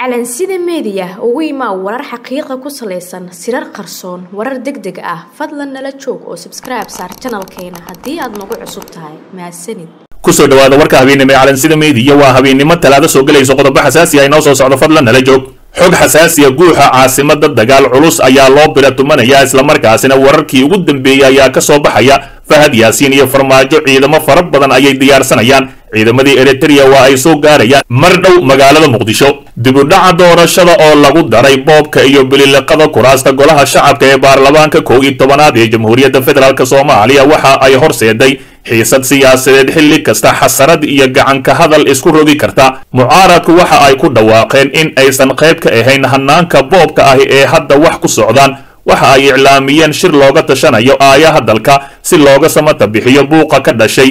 calansida meediya ugu imaa warar xaqiiqa ku salaysan sirar qarsoon warar deg deg ah fadlan nala joog oo sabskribe saar janalkeena haddii aad nagu cusub tahay mahadsanid kusoo dhawaada warka habeennimo ee calansida meediya waa habeennimo talaado soo gelayso qodobo xasaasi ah inoo soo socdo fadlan nala joog xog xasaasiya guuxa caasimada dagaal culus ayaa loo bira tumanaya islamarkaasina wararkii ugu dambeeyey ayaa ka soo baxaya fahad yaasiin iyo farmaajo ciidamo fara badan ayay diyaarsanayaan ciidamadii eritrea waa ay soo gaarayaan mar dhow magaalada muqdisho dibudhaca doorashada oo lagu daray boobka iyo bililiqada kuraasta golaha shacabka ee baarlamaanka kow iyo tobanaad ee jamhuuriyadda federaalk soomaaliya waxa ay horseeday xiisad siyaasadeed xilli kasta xasarad iyo gacanka hadal isku rogi karta mucaaradku waxa ay ku dhawaaqeen in aysan qayb ka ahayn hanaanka boobka ahi ee hadda wax ku socdaan waxa ay iclaamiyeen shir looga tashanayo aayaha dalka si looga samata bixiyo buuqa ka dhashay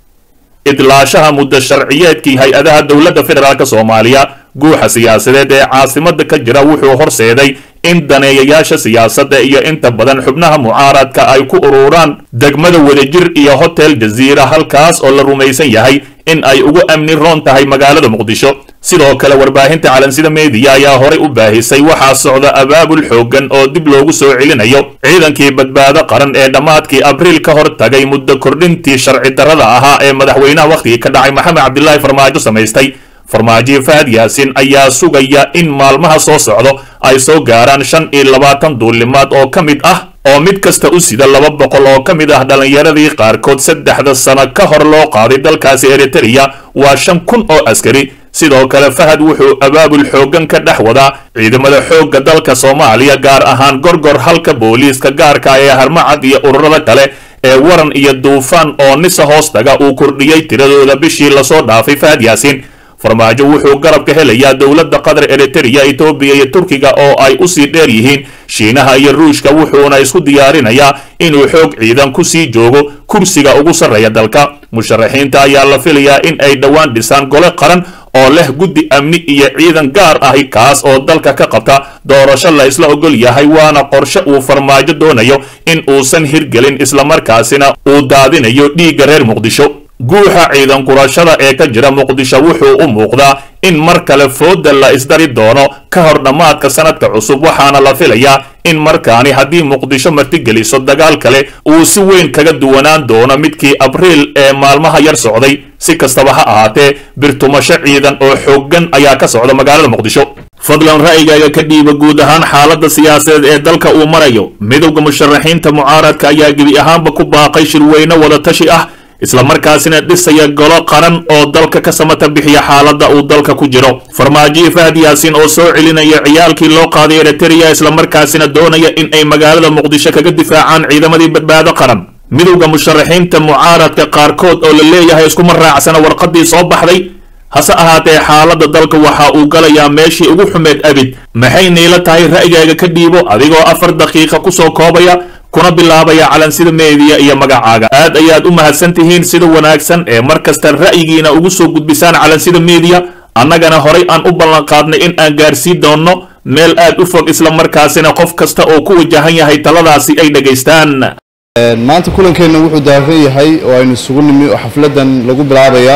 idlaashaha muddo sharciyeedkii hay-adaha dowladda federaalk soomaaliya guuxa siyaasadeed ee caasimada ka jira wuxuu horseeday in daneeyayaasha siyaasadda iyo inta badan xubnaha mucaaradka ay ku ururaan degmada wadajir iyo hotel jaziira halkaas oo la rumaysan yahay in ay ugu amni roon tahay magaalada muqdisho sidoo kale warbaahinta calansida meediya ayaa horay u baahisay waxaa socda abaabul xooggan oo dib loogu soo celinayo ciidankii badbaado qaran ee dhammaadkii abriil ka hor tagay muddo kordhintii sharci darrada ahaa ee madaxweynaha wakhtigii ka dhacay maxamed cabdilaahi farmaajo samaystay farmaajo fahad yaasiin ayaa sugaya in maalmaha soo socdo ay soo gaaraan shan iyo labaatan duulimaad oo ka mid ah oo mid kasta u sida laba boqol oo ka mid ah dhallinyaradii qaarkood saddexda sano ka hor loo qaaday dalkaasi eritrea waa shan kun oo askari sidoo kale fahad wuxuu abaabul xooggan ka dhex wadaa ciidamada xoogga dalka soomaaliya gaar ahaan gorgor halka booliiska gaarka ee harmacad iyo ururada kale ee waran iyo duufaan oo nisa hoostaga uu kordhiyey tiradooda bishii lasoo dhaafay fahad yaasiin farmaajo wuxuu garab ka helayaa dowladda qatar eritrea etoobiya iyo turkiga oo ay usii dheer yihiin shiinaha iyo ruushka wuxuuna isku diyaarinayaa inuu xoog ciidan ku sii joogo kursiga ugu sarreeya dalka musharaxiinta ayaa la filayaa in ay dhowaan dhisaan gole qaran oo leh guddi amni iyo ciidan gaar ahi kaas oo dalka ka qabta doorasho la isla ogol yahay waana qorshe uu farmaajo doonayo in uusan hirgelin islamarkaasina uu daadinayo dhiigga reer muqdisho guuxa ciidan gurashada ee ka jira muqdisho wuxuu u muuqdaa in mar kale fooda la isdari doono ka hor dhammaadka sanadka cusub waxaana la filayaa in markaani haddii muqdisho martigeliso dagaal kale uu si weyn kaga duwanaan doono midkii abriil ee maalmaha yar socday si kastaba ha ahaatee birtumasho ciidan oo xooggan ayaa ka socda magaalada muqdisho fadlan ra'yigaaga ka dhiiba guud ahaan xaaladda siyaasadeed ee dalka uu marayo midowda musharaxiinta mucaaradka ayaa gebi ahaanba ku baaqay shirweyne wadatashi ah islamarkaasina dhisaya golo qaran oo dalka ka samata bixiya xaaladda uu dalka ku jiro farmaajiyi fahad yaasiin oo soo celinaya ciyaalkii loo qaaday eritrea islamarkaasina doonaya in ay magaalada muqdisho kaga difaacaan ciidamadii badbaado qaran midowda musharaxiinta mucaaradka qaarkood oo la leeyahay iskuma raacsana warqadii soo baxday hase ahaatee xaaladda dalka waxa uu galayaa meeshii ugu xumeed abid maxay niila tahay ra'yigaaga ka dhiibo adigoo afar daqiiqa kusoo koobaya kuna bilaabaya calansida meediya iyo magacaaga aad ayaad u mahadsan tihiin sida wanaagsan ee mar kasta ra'yigiina ugu soo gudbisaan calansida meediya annagana horay aan u ballanqaadnay in aan gaarsiin doonno meel aad u fog islamarkaasina qof kasta oo ku wajahan yahay taladaasi ay dhegaystaan maanta kulankeenna wuxuu daafan yahay oo aynu isugu nimi oo xafladdan lagu bilaabayaa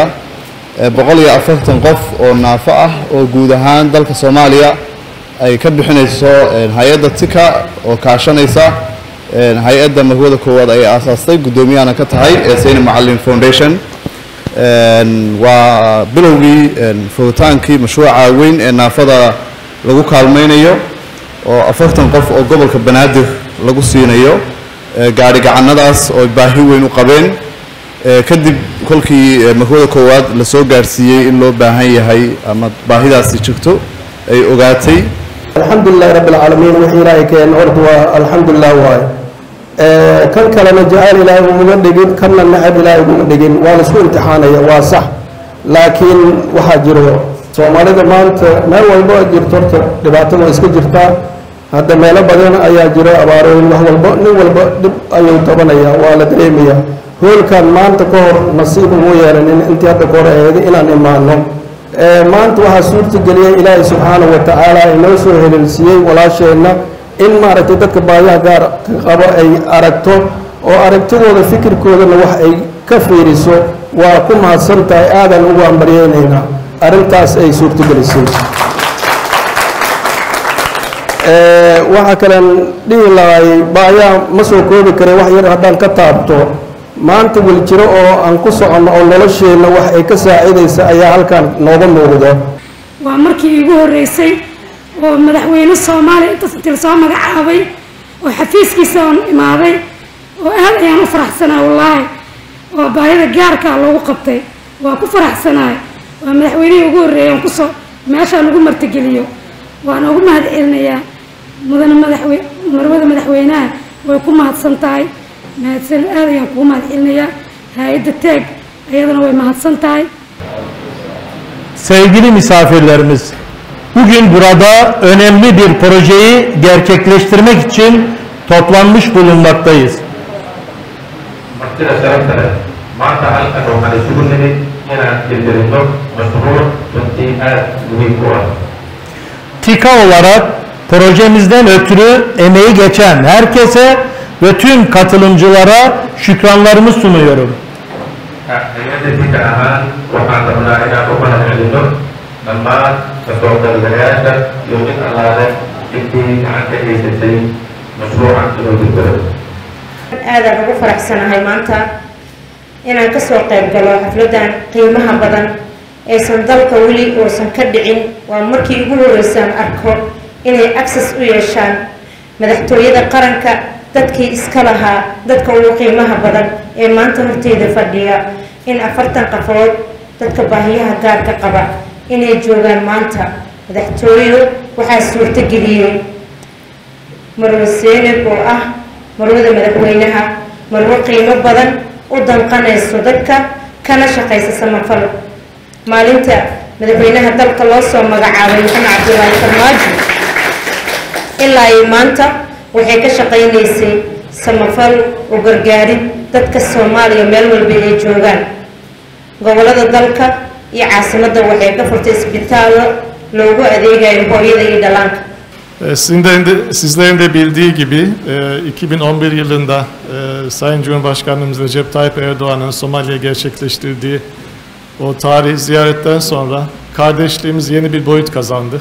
boqol iyo afartan qof oo naafo ah oo guud ahaan dalka soomaaliya ay ka bixinayso hay-adda tika oo kaashanaysa hay-adda marwada koowaad ay aasaastay guddoomiyahana ka tahay ee sayni macalin foundation waa bilowgii furutaankii mashruuca weyn ee naafada lagu kaalmaynayo oo afartan qof oo gobolka banaadir lagu siinayo gaari gacanadaas oo baahi weyn u qabeen kadib kolkii marwada koowaad lasoo gaarsiiyey in loo baahan yahay ama baahidaasi jirto ay ogaatay alxamdulilahi rabbi alcaalamiin wixii ilaahay keen horta waa alxamdulilah waaye kan kalena jacayl ilaahay uguma dhigin kanna nacab ilaahay uguma dhigin waa laisku imtixaanaya waa sax laakiin waxaa jiro soomaalida maanta meel walbo a jirto horta dhibaatada waa iska jirtaa hadda meelo badan ayaa jiro abaarooyin wax walbo nin walba dhib ayuu tabanaya waa la dareemayaa hoolkan maanta ka hor nasiib ugu yeelanin intii hadda ka hor eeday inaan imaano maanta waxaa suurta geliyay ilaahay subxaanahu wa tacaala inoo soo heleelsiiyey walaasheenna in maaragtay dadka baayaha gaar qabo ay aragto oo aragtidooda fikirkoodana wax ay ka fiiriso waa ku mahadsan tahay aadan ugu hambaryeynaynaa arrintaas ay suurtagelisay waxaa kalen dhihi lahay baayaa ma soo koobi kare wax yar haddaan ka taabto maanta weljiro oo aan ku soconno oo nolosheenna wax ay ka saacidaysa ayaa halkan nooga muuqda waa markii iigu horreysay oo madaxweyne soomaaliya intaas intii lasoo magacaabay oo xafiiskiisa oon imaaday oo aad ayaan u faraxsanaa wallaahi oo baahida gaarkaa loogu qabtay waa ku faraxsanaay waa madaxweynihii ugu horreeyay aan kusoo meeshaa lagu martigeliyo waana ugu mahad celinayaa mudane madaxwe marwada madaxweynaha way ku mahadsan tahay mahadsan aad ayaan kugu mahad celinayaa hay-adda teeg ayadana way mahadsan tahay Sevgili misafirlerimiz, bugün burada önemli bir projeyi gerçekleştirmek için toplanmış bulunmaktayız. martida sharafta leh maanta halkan waxaan isugu nimid inaan hirgelinno mashruuc runtii aad muhiim u ah TİKA olarak projemizden ötürü emeği geçen herkese ve tüm katılımcılara şükranlarımı sunuyorum. hay-adda dika ahaan waxaan rabnaa inaan u mahad celinno dhammaan kasoo qaybgalayaasha iyo mid allaale intii gacan ka geysatay mashruucan inuu hirgalo aadaan ugu faraxsanahay maanta inaan kasoo qayb galo xafladan qiimaha badan aysan dalka weli uusan ka dhicin waa markii ugu horeysaan arko inay access u yeeshaan madaxtooyada qaranka dadkii iska lahaa dadka ugu qiimaha badan ee maanta horteyda fadhiya in afartan qafood dadka baahiyaha gaarka qaba inay joogaan maanta madaxtooyo waxaa suurtageliyey marwe seeneb oo ah marwada madaxweynaha marwo qiimo badan u danqanayso dadka kana shaqaysa samafal maalinta madaxweynaha dalka loo soo magacaabay maxamed cabdulaahi farmaajo ilaa iyo maanta waxay ka shaqaynaysay samafal u gargaarid dadka soomaaliya meel walba ay joogaan gobolada dalka iyo caasimadda waxay ka furtay isbitaallo loogu adeegayo hooyada iyo dhallaanka E, Sizlerin de, sizlerin de bildiği gibi e, 2011 yılında e, Sayın Cumhurbaşkanımız Recep Tayyip Erdoğan'ın Somali'ye gerçekleştirdiği o tarihi ziyaretten sonra kardeşliğimiz yeni bir boyut kazandı.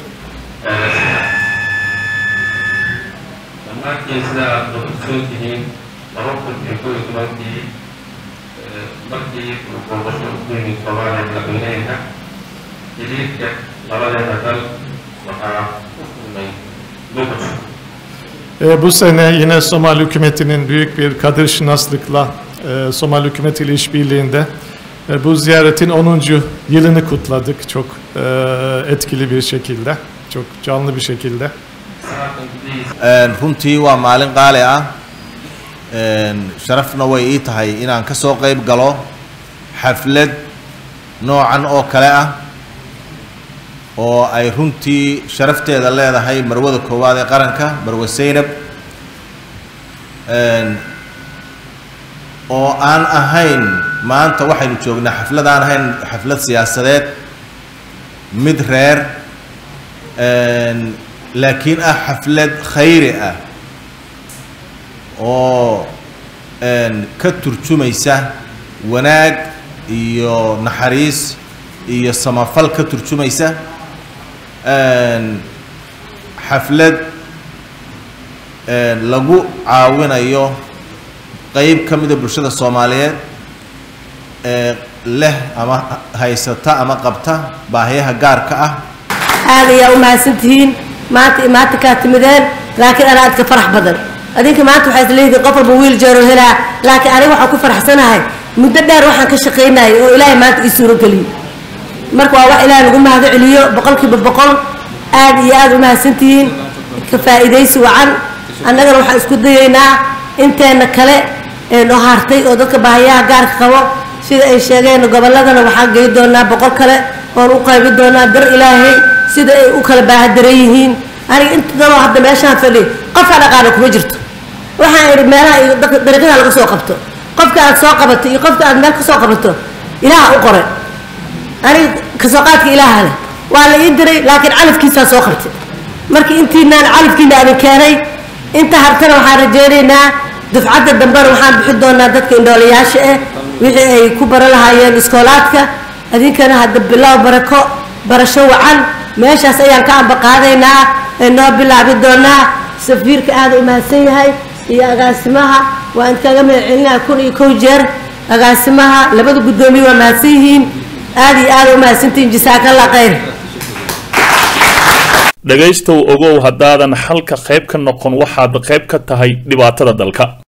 dhammaan geesidaa aad ogsoon tihiin laba kun iyo kow iyo tobankii markii uu booqasho ku yimid soomaaliya madaxweynaheena xiriirka labadeena dal waxaa u kulmay muqdisho E, bu sene yine Somali hükümetinin büyük bir kadir şinaslıkla e, Somali hükümetiyle işbirliğinde e, bu ziyaretin 10. yılını kutladık çok e, etkili bir şekilde, çok canlı bir şekilde. sanadkan gudihiisa runtii waa maalin qaali ah sharafna way ii tahay inaan ka soo qayb galo xaflad noocan oo kale ah oo ay runtii sharafteeda leedahay marwada koowaad ee qaranka marwe seynab oo aan ahayn maanta waxaynu joognaa xaflad aan ahayn xaflad siyaasadeed mid reer laakiin ah xaflad khayri ah oo ka turjumaysa wanaag iyo naxariis iyo samafal ka turjumaysa xaflad lagu caawinayo qeyb ka mida bulshada soomaaliyeed ee leh ama haysata ama qabta baahiyaha gaarka ah aad ayaa u mahadsantihiin maanta maanta kaa timideen laakiin anaa adka farax badan adinka maanta waxaa isleeyihiin qof walba wiil jeero helaa laakiin aniga waxaan ku faraxsanahay muddo dheer waxaan ka shaqaynayay oo ilaahay maanta ii suurogeliyo marka waa wax ilaahay lagu mahado celiyo boqolkiiba boqol aad iyo aad u mahadsantihiin ka faa'iidaysi wacan annagana waxaan isku dayaynaa inteena kale ee noo hartay oo dadka baahiyaha gaarka qabo sida ay sheegeen gobolladana waxaan gey doonaa boqol kale oon u qaybi doonaa dar ilaahay sida ay u kala baahadaran yihiin aniga inta daloo hadda meeshaan fadhi qofka dhaqaana kuma jirto waxaan idhi meelaha iyo dadka dariiqada laga soo qabto qofka aad soo qabato iyo qofka aad meel ka soo qabato ilaaha u qoray aniga kasoo qaadka ilaaha leh waa la ii diray laakiin calafkiisaa soo qabtay marka intiinaan calafkiina adin keenay inta hartana waxaan rajaynaynaa dufcadda dambena waxaan bixin doonaa dadka indhoolayaasha ah wixii ay ku baran lahaayeen iskoolaadka adinkana hadda bilow barako barasho wacan meeshaas ayaan ka ambaqaadaynaa ee noo bilaabi doonaa safiirka aada u mahadsan yahay iyo agaasimaha waa idinkaga mahadcelinaa kun iyo kow jeer agaasimaha labada guddoomiye waa mahadsan yihiin aada iyo aada u mahadsantihiin jasaakalla khayr dhegaystow ogow haddaadan xalka qayb ka noqon waxaad qayb ka tahay dhibaatada dalka